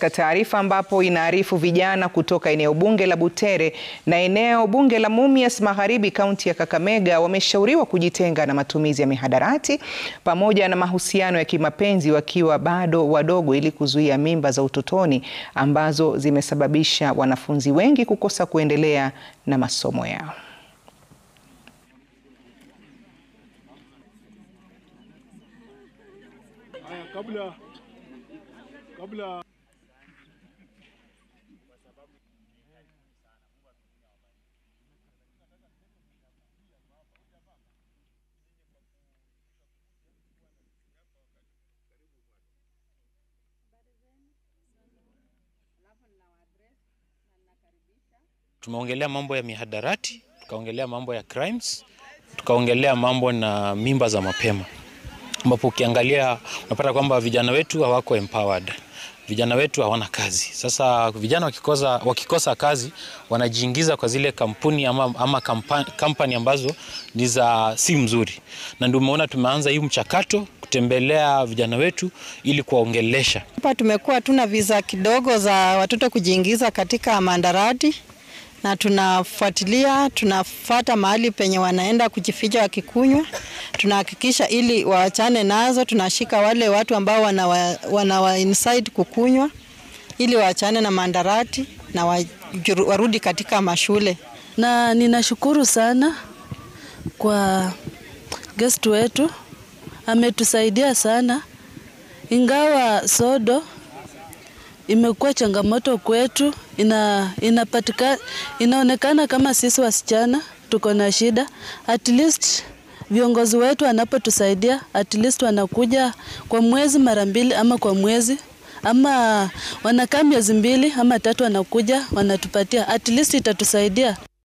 katika taarifa ambapo inaarifu vijana kutoka eneo bunge la Butere na eneo bunge la Mumias Magharibi kaunti ya Kakamega wameshauriwa kujitenga na matumizi ya mihadarati pamoja na mahusiano ya kimapenzi wakiwa bado wadogo ili kuzuia mimba za utotoni ambazo zimesababisha wanafunzi wengi kukosa kuendelea na masomo yao. Kabla, kabla Tumeongelea mambo ya mihadarati, tukaongelea mambo ya crimes, tukaongelea mambo na mimba za mapema, ambapo ukiangalia unapata kwamba vijana wetu hawako empowered, vijana wetu hawana kazi. Sasa vijana wakikosa, wakikosa kazi wanajiingiza kwa zile kampuni ama, ama kampani ambazo ni za si mzuri, na ndio umeona tumeanza hii mchakato kutembelea vijana wetu ili kuwaongelesha. Hapa tumekuwa tuna visa kidogo za watoto kujiingiza katika mandarati na tunafuatilia, tunafata mahali penye wanaenda kujificha wakikunywa, tunahakikisha ili waachane nazo. Tunashika wale watu ambao wanawa, wanawa incite kukunywa ili waachane na mandarati na warudi katika mashule. Na ninashukuru sana kwa guest wetu, ametusaidia sana, ingawa sodo imekuwa changamoto kwetu. Ina, inapatika, inaonekana kama sisi wasichana tuko na shida. At least viongozi wetu wanapotusaidia, at least wanakuja kwa mwezi mara mbili ama kwa mwezi ama wanakaa miezi mbili ama tatu, wanakuja wanatupatia, at least itatusaidia.